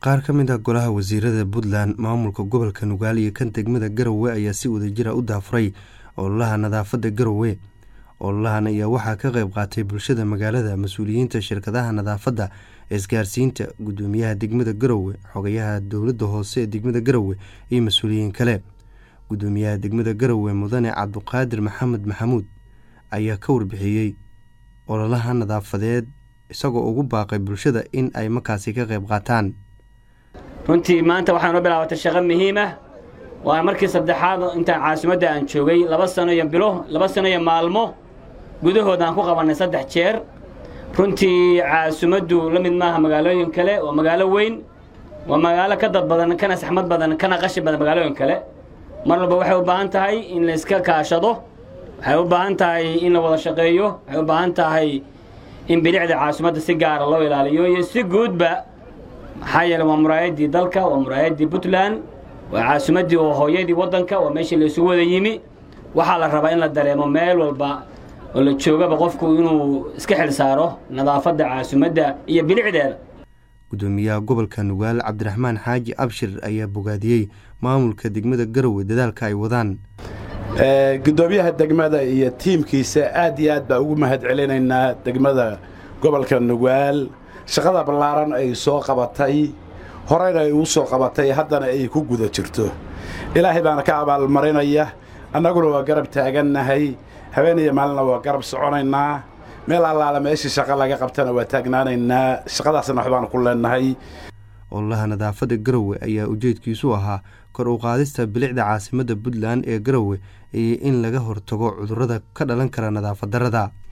qaar ka mid ah golaha wasiirada puntland maamulka gobolka nugaal iyo kan degmada garowe ayaa si wadajira u daafuray ololaha nadaafadda garowe ololahan ayaa waxaa ka qayb qaatay bulshada magaalada mas-uuliyiinta shirkadaha nadaafadda isgaarsiinta gudoomiyaha degmada garowe xogayaha dowladda hoose ee degmada garowe iyo mas-uuliyiin kale gudoomiyaha degmada garowe mudane cabduqaadir maxamed maxamuud ayaa ka warbixiyey ololaha nadaafadeed isagoo ugu baaqay bulshada in ay markaasi ka qayb qaataan runtii maanta waxaa noo bilaabatay shaqo muhiim ah waana markii saddexaad intaan caasimadda aan joogay laba sano iyo bilo laba sano iyo maalmo gudahood aan ku qabannay saddex jeer runtii caasimaddu la mid maaha magaalooyin kale waa magaalo weyn waa magaalo ka dad badan kana saxmad badan kana qashin badan magaalooyin kale mar walba waxay u baahan tahay in la iska kaashado waxay u baahan tahay in la wada shaqeeyo waxay u baahan tahay in bilicda caasimadda si gaara loo ilaaliyo iyo si guudba maxaa yeele waa muraayaddii dalka waa muraayaddii puntland waa caasimaddii oo hooyadii waddanka waa meeshii laysugu wada yimi waxaa la rabaa in la dareemo meel walba oo la joogaba qofku inuu iska xil saaro nadaafadda caasimadda iyo bilicdeeda gudoomiyaha gobolka nugaal cabdiraxmaan xaaji abshir ayaa bogaadiyey maamulka degmada garowe dadaalka ay wadaan gudoomiyaha degmada iyo tiimkiisa aad iyo aad baa ugu mahad celinaynaa degmada gobolka nugaal shaqada ballaaran ay soo qabatay horeyna ay u soo qabatay haddana ay ku guda jirto ilaahay baana ka abaalmarinaya annaguna waa garab taagannahay habeen iyo maalina waa garab soconaynaa meel allaala meeshii shaqo laga qabtana waa taagnaanaynaa shaqadaasna waxbaanu ku leennahay ololaha nadaafadda garowe ayaa ujeedkiisu ahaa kor u qaadista bilicda caasimadda puntland ee garowe iyo in laga hortago cudurrada ka dhalan kara nadaafad darrada